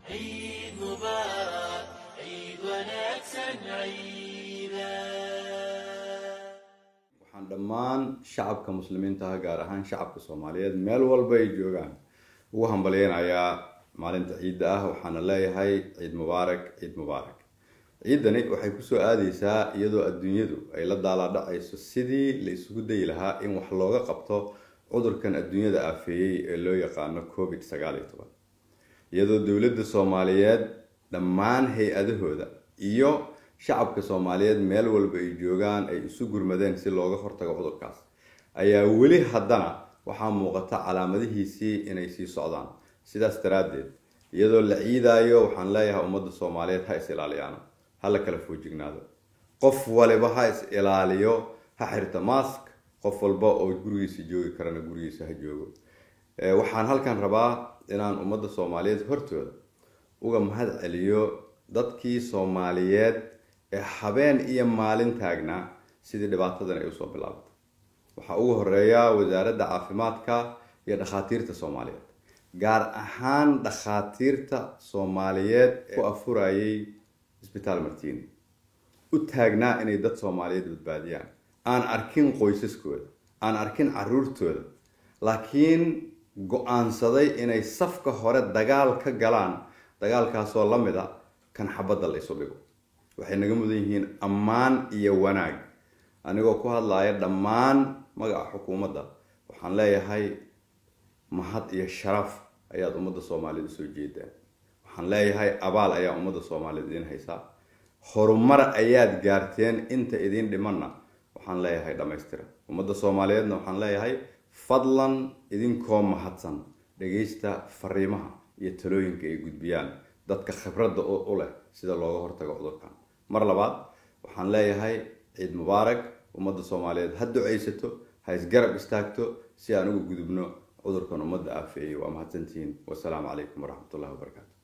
عيد مبارك عيد ونكسن عيدا waxaan dhammaan shacabka muslimiinta ah gaar ahaan shacabka soomaaliyeed meel walba ay joogaan ugu hambalyeynayaa maalinta ciidda ah waxaana leeyahay ciid mubaarak ciid mubaarak ciiddani waxay kusoo aadeysaa iyadoo adduunyadu ay la daalaadhacayso sidii la isugu dayi lahaa in wax looga qabto cudurkan adduunyada aafeeyey ee loo yaqaano covid sagaal iyo toban iyadoo dowladda soomaaliyeed dhammaan hay-adahooda iyo shacabka soomaaliyeed meel walba ay joogaan ay isu gurmadeen si looga hortago cudurkaas ayaa weli haddana waxaa muuqata calaamadihiisii inay sii socdaan sidaas daraaddeed iyadoo la ciidaayo waxaan leeyahay ummadda soomaaliyeed ha is ilaaliyaano ha la kala foojignaado qof waliba ha is ilaaliyo ha xirta mask qof walba oo gurigiisa joogi karana gurigiisa ha joogo waxaan halkan rabaa inaan ummadda soomaaliyeed hortooda uga mahad celiyo dadkii soomaaliyeed ee habeen iyo maalin taagnaa sidii dhibaatadan ay usoo bilaabatay waxaa ugu horeeya wasaaradda caafimaadka iyo dhakhaatiirta soomaaliyeed gaar ahaan dhakhaatiirta soomaaliyeed ee ku afurayay isbitaal martini u taagnaa inay dad soomaaliyeed badbaadiyaan aan arkin qoysaskooda aan arkin caruurtooda laakiin go-aansaday inay safka hore dagaal ka galaan dagaalkaasoo la mid a kan xabadda la isu dhigo waxay naga mudan yihiin ammaan iyo wanaag anigoo ku hadlaya dhammaan magaca xukuumadda waxaan leeyahay mahad iyo sharaf ayaad ummadda soomaaliyeed usoo jeedaan waxaan leeyahay abaal ayaa ummadda soomaaliyeed idiin haysaa horumar ayaad gaarteen inta idiin dhimanna waxaan leeyahay dhammaystira ummadda soomaaliyeedna waxaan leeyahay fadlan idinkoo mahadsan dhagaysta fariimaha iyo talooyinka ay gudbiyaan dadka khibradda u leh sida looga hortago cudurkan mar labaad waxaan leeyahay ciid mubaarak ummadda soomaaliyeed ha ducaysato ha isgarab istaagto si aan uga gudubno cudurkan ummadda aafeeyey waa mahadsantihiin wasalaamu calaykum waraxmatullahi wabarakaatu